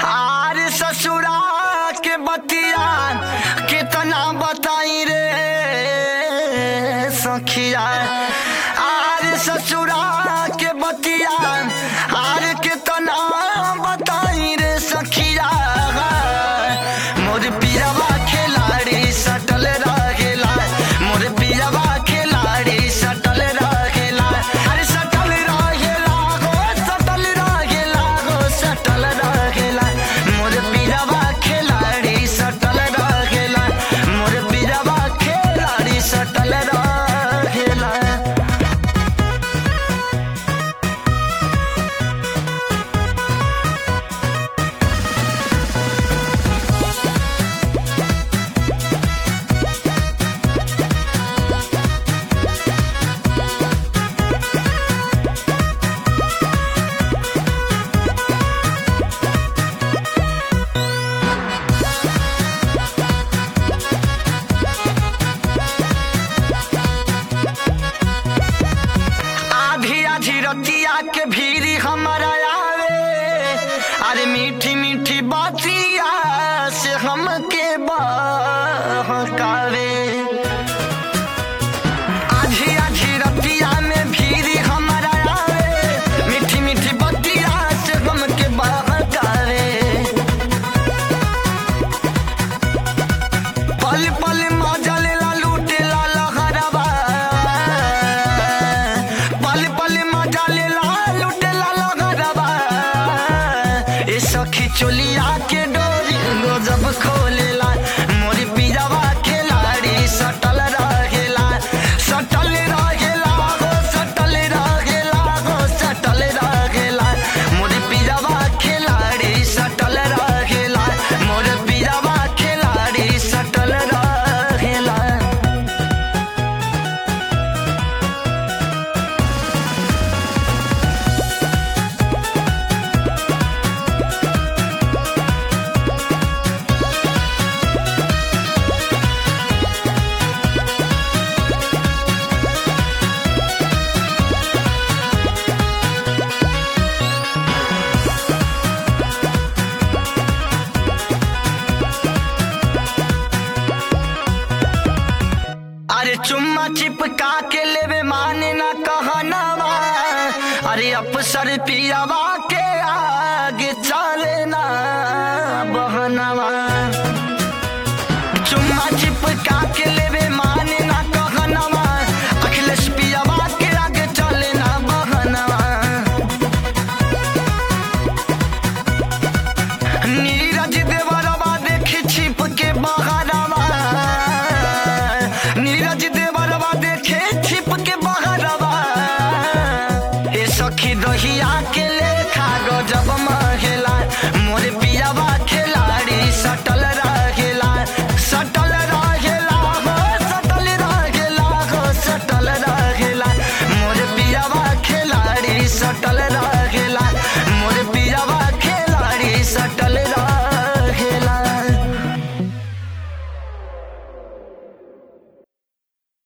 आर ससुरा के बतिया कितना बताई रे सखिया आर ससुरा के बतिया आर कितना बताई रे सखिया मोर पियावा खिलाड़ी सटल रहेला मोर पियावा खिलाड़ी सटल रहेला अरे सटल रहेला हो सटल रहेला हो सटल रहेला मोर पियावा खिलाड़ी सटल रहेला मोर पियावा खिलाड़ी सटल रहेला आधी आधी रतिया के भीरी हमारा आवे अरे मीठी मीठी बातिया से हमके बहकावे आधी आधी रतिया में भीरी हमारा आवे मीठी मीठी बातिया से हमके बहकावे पल पल मजा लेला लूटेला लहरवा पल पल मजा लेला लूटेला लहरवा ए सखी चोलिया के डोरी गजब खोलेला मोरी पिजावा खिलाड़ी सटल रहेला सटल रहेला हो सटल रहेला हो सटल रहेला मोरी पिजावा खिलाड़ी सटल रहेला मोर पिजावा खिलाड़ी सटल रहेला अरे चुम्मा चिपका के लेवे माने ना कहनावा अरे अफसर पियावा